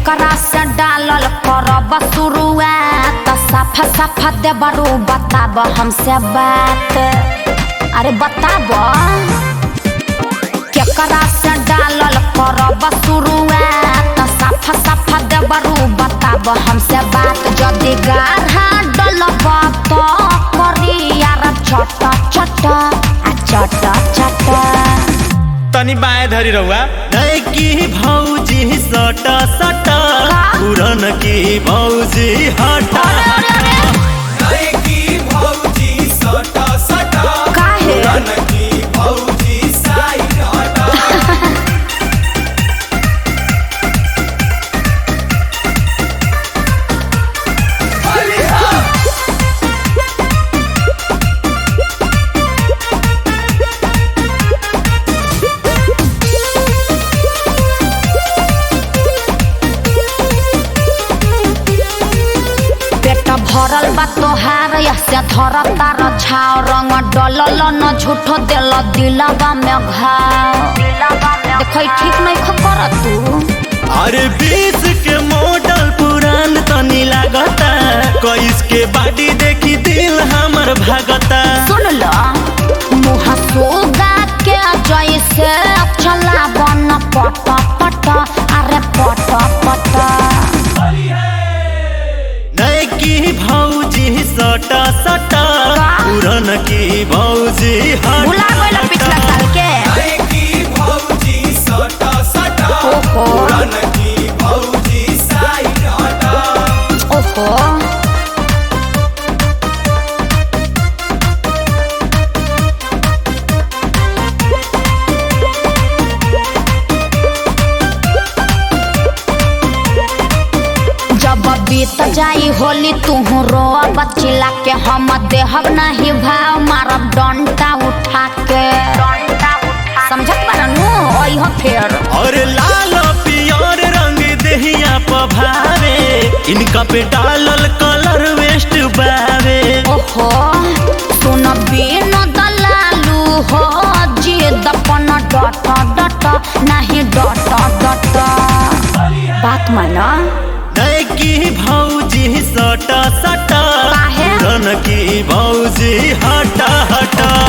केकरा से डालल करब शुरुआत साफा साफा देबरू बताब हमसे बात अरे बताब केकरा से डालल करब शुरुआत साफा साफा देबरू बताब हमसे बात जदि गाढ़ा डलब तो करी यार छट छट आ छट छट तनी बाएं धरी रहुआ नए की भौजी सट सट पुरन की भौजी हट काहे पेट भरल बा तोहार से धर तार छाव रंग डलल न झूठो दिल दिलवा में घाव देखो ई ठीक नहीं खबर तू अरे बीस के मॉडल पुरान तनी लागता कईस के बाडी देखी दिल हमर भागता सुन लो मुँह सोगा के जैसे चला बन पट पट अरे पट पट नए की भौजी सट सट पुरन की भौजी हट भुला गइल पिछला साल के ओहो ओहो जब बीत जाई होली तुहू रो बचिला के हम देहब नहीं भाव मारब डंटा उठा के समझत बारनू ओह फेर और लाल पियर रंग देहिया पभावे इनका पे डालल कलर वेस्ट बावे ओहो सुन बिन दलालू हो जी दपन डट डट नहीं डट डट बात माना नए की भौजी सट सट काहे? पुरन की भौजी हट हट